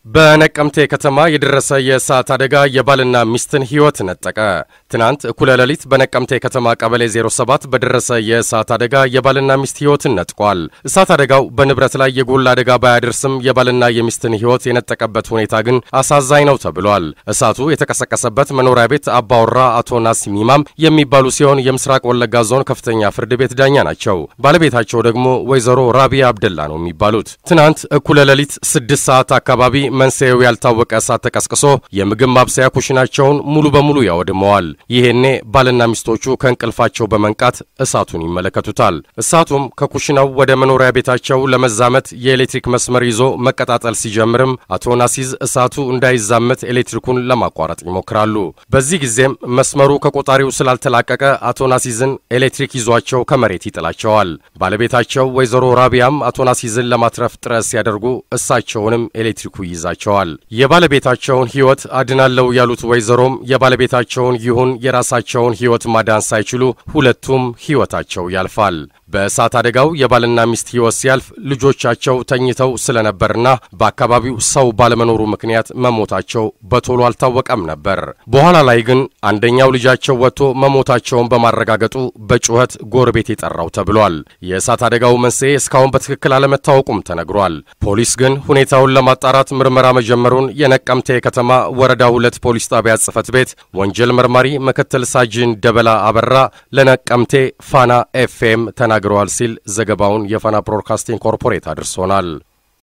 በነቀምቴ ከተማ የደረሰ የእሳት አደጋ የባልና ሚስትን ሕይወት ነጠቀ። ትናንት እኩለ ሌሊት በነቀምቴ ከተማ ቀበሌ 07 በደረሰ የእሳት አደጋ የባልና ሚስት ሕይወትን ነጥቋል። እሳት አደጋው በንብረት ላይ የጎላ አደጋ ባያደርስም የባልና የሚስትን ሕይወት የነጠቀበት ሁኔታ ግን አሳዛኝ ነው ተብሏል። እሳቱ የተቀሰቀሰበት መኖሪያ ቤት አባወራ አቶ ናሲም ኢማም የሚባሉ ሲሆን የምስራቅ ወለጋ ዞን ከፍተኛ ፍርድ ቤት ዳኛ ናቸው። ባለቤታቸው ደግሞ ወይዘሮ ራቢያ አብደላ ነው የሚባሉት። ትናንት እኩለ ሌሊት ስድስት ሰዓት አካባቢ መንስኤው ያልታወቀ እሳት ተቀስቅሶ የምግብ ማብሰያ ኩሽናቸውን ሙሉ በሙሉ ያወድመዋል። ይሄኔ ባልና ሚስቶቹ ከእንቅልፋቸው በመንቃት እሳቱን ይመለከቱታል። እሳቱም ከኩሽናው ወደ መኖሪያ ቤታቸው ለመዛመት የኤሌክትሪክ መስመር ይዞ መቀጣጠል ሲጀምርም አቶ ናሲዝ እሳቱ እንዳይዛመት ኤሌክትሪኩን ለማቋረጥ ይሞክራሉ። በዚህ ጊዜም መስመሩ ከቆጣሪው ስላልተላቀቀ አቶ ናሲዝን ኤሌክትሪክ ይዟቸው ከመሬት ይጥላቸዋል። ባለቤታቸው ወይዘሮ ራቢያም አቶ ናሲዝን ለማትረፍ ጥረት ሲያደርጉ እሳቸውንም ኤሌክትሪኩ ይይዛቸዋል። የባለቤታቸውን ሕይወት አድናለው ያሉት ወይዘሮም የባለቤታቸውን ይሁን የራሳቸውን ሕይወት ማዳን ሳይችሉ ሁለቱም ሕይወታቸው ያልፋል። በእሳት አደጋው የባልና ሚስት ሕይወት ሲያልፍ ልጆቻቸው ተኝተው ስለነበርና በአካባቢው ሰው ባለመኖሩ ምክንያት መሞታቸው በቶሎ አልታወቀም ነበር። በኋላ ላይ ግን አንደኛው ልጃቸው ወጥቶ መሞታቸውን በማረጋገጡ በጩኸት ጎረቤት የጠራው ተብሏል። የእሳት አደጋው መንስኤ እስካሁን በትክክል አለመታወቁም ተነግሯል። ፖሊስ ግን ሁኔታውን ለማጣራት ምርመራ መጀመሩን የነቀምቴ ከተማ ወረዳ ሁለት ፖሊስ ጣቢያ ጽሕፈት ቤት ወንጀል መርማሪ ምክትል ሳጅን ደበላ አበራ ለነቀምቴ ፋና ኤፍኤም ተናግረዋል ሲል ዘገባውን የፋና ብሮድካስቲንግ ኮርፖሬት አድርሶናል።